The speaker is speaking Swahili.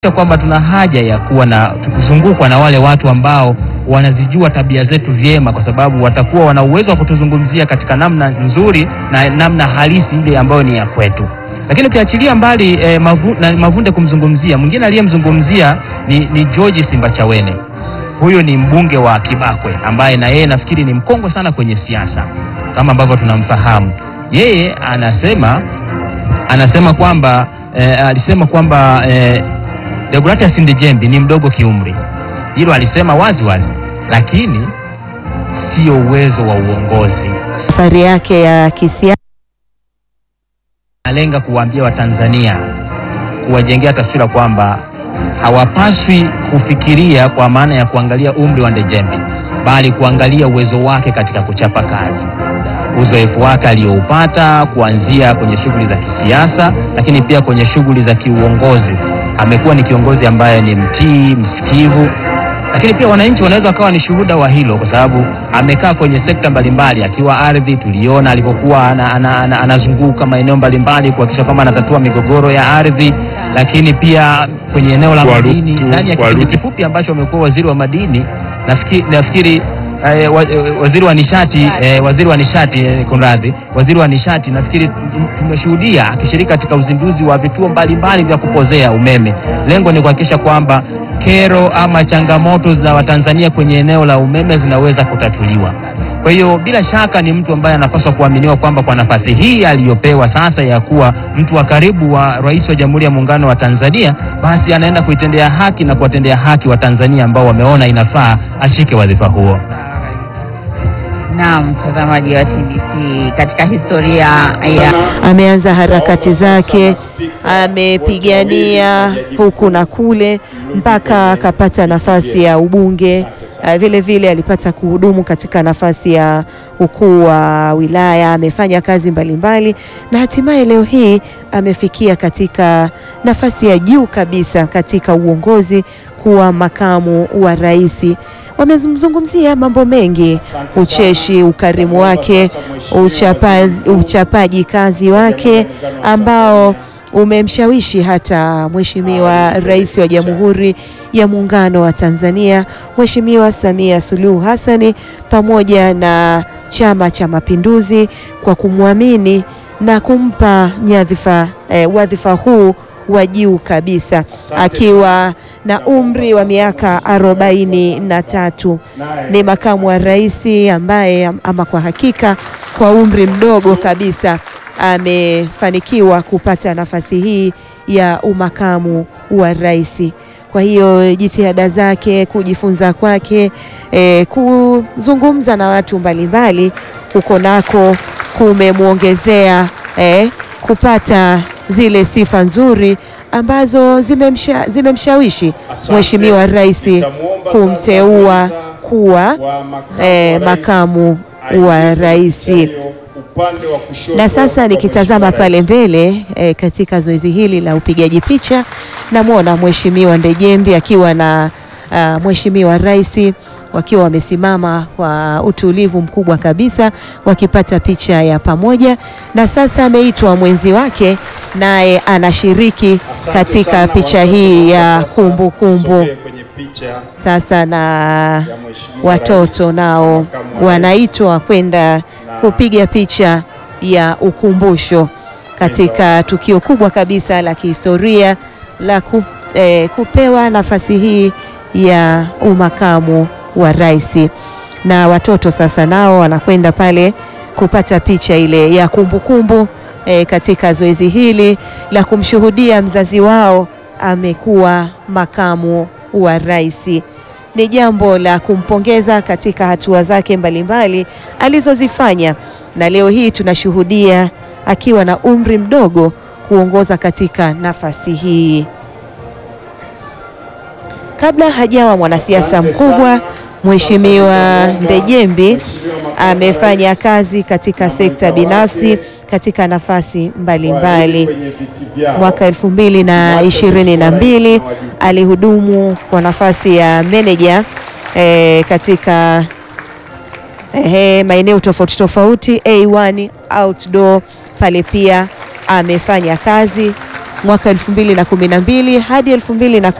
kwamba tuna haja ya kuwa na kuzungukwa na wale watu ambao wanazijua tabia zetu vyema, kwa sababu watakuwa wana uwezo wa kutuzungumzia katika namna nzuri na namna halisi ile ambayo ni ya kwetu. Lakini ukiachilia mbali eh, mavu, na Mavunde kumzungumzia, mwingine aliyemzungumzia ni, ni George Simbachawene. Huyu ni mbunge wa Kibakwe ambaye na yeye nafikiri ni mkongwe sana kwenye siasa kama ambavyo tunamfahamu. Yeye anasema anasema kwamba eh, alisema kwamba eh, Deogratias Ndejembi ni mdogo kiumri, hilo alisema wazi wazi, lakini sio uwezo wa uongozi. Safari yake ya kisiasa Analenga kuwaambia Watanzania, kuwajengea taswira kwamba hawapaswi kufikiria kwa maana ya kuangalia umri wa Ndejembi, bali kuangalia uwezo wake katika kuchapa kazi, uzoefu wake aliyoupata kuanzia kwenye shughuli za kisiasa, lakini pia kwenye shughuli za kiuongozi. Amekuwa ni kiongozi ambaye ni mtii, msikivu, lakini pia wananchi wanaweza wakawa ni shuhuda wa hilo, kwa sababu amekaa kwenye sekta mbalimbali. Akiwa ardhi, tuliona alipokuwa ana, ana, ana, anazunguka maeneo mbalimbali kuhakikisha kwamba anatatua migogoro ya ardhi, lakini pia kwenye eneo la Kwa madini. Rutu- Ndani ya kwa kipindi Rutu- kifupi ambacho amekuwa waziri wa madini, nafikiri, nafikiri eh, wa, eh, waziri wa nishati eh, waziri wa nishati eh, kunradhi, waziri wa nishati, nafikiri m- tumeshuhudia akishiriki katika uzinduzi wa vituo mbalimbali vya kupozea umeme. Lengo ni kuhakikisha kwamba kero ama changamoto za Watanzania kwenye eneo la umeme zinaweza kutatuliwa. Kwa hiyo bila shaka ni mtu ambaye anapaswa kuaminiwa kwamba kwa nafasi hii aliyopewa sasa ya kuwa mtu wa karibu wa rais wa Jamhuri ya Muungano wa Tanzania, basi anaenda kuitendea haki na kuwatendea haki wa Tanzania ambao wameona inafaa ashike wadhifa huo. Naam, mtazamaji wa TBC, katika historia ya ameanza harakati zake, amepigania huku na kule mpaka akapata nafasi ya ubunge. Ah, Vile vile alipata kuhudumu katika nafasi ya ukuu wa wilaya, amefanya kazi mbalimbali na hatimaye leo hii amefikia katika nafasi ya juu kabisa katika uongozi kuwa makamu wa rais. Wamezungumzia mambo mengi, ucheshi, ukarimu wake, uchapazi, uchapaji kazi wake ambao umemshawishi hata Mheshimiwa Rais wa Jamhuri ya Muungano wa Tanzania Mheshimiwa Samia Suluhu Hassani pamoja na Chama cha Mapinduzi kwa kumwamini na kumpa nyadhifa eh, wadhifa huu wa juu kabisa akiwa na umri wa miaka arobaini na tatu. Ni makamu wa rais ambaye ama kwa hakika kwa umri mdogo kabisa amefanikiwa kupata nafasi hii ya umakamu wa rais. Kwa hiyo jitihada zake, kujifunza kwake, eh, kuzungumza na watu mbalimbali huko nako kumemwongezea eh, kupata zile sifa nzuri ambazo zimemsha, zimemshawishi Mheshimiwa Rais kumteua kuwa eh, makamu wa rais. Na sasa nikitazama pale mbele eh, katika zoezi hili la upigaji picha namwona Mheshimiwa Ndejembi akiwa na ah, Mheshimiwa Rais wakiwa wamesimama kwa utulivu mkubwa kabisa wakipata picha ya pamoja, na sasa ameitwa mwenzi wake naye anashiriki katika picha hii ya kumbukumbu. Sasa na watoto nao wanaitwa kwenda kupiga picha ya ukumbusho katika tukio kubwa kabisa la kihistoria la ku, eh, kupewa nafasi hii ya umakamu wa rais. Na watoto sasa nao wanakwenda pale kupata picha ile ya kumbukumbu eh, katika zoezi hili la kumshuhudia mzazi wao amekuwa makamu wa rais. Ni jambo la kumpongeza katika hatua zake mbalimbali alizozifanya, na leo hii tunashuhudia akiwa na umri mdogo kuongoza katika nafasi hii. Kabla hajawa mwanasiasa mkubwa, Mheshimiwa Ndejembi amefanya kazi katika sekta binafsi katika nafasi mbalimbali. Mwaka elfu mbili na ishirini na mbili alihudumu kwa nafasi ya meneja eh, katika eh, maeneo tofauti tofauti A1 outdoor pale pia amefanya kazi mwaka 2012 hadi 2010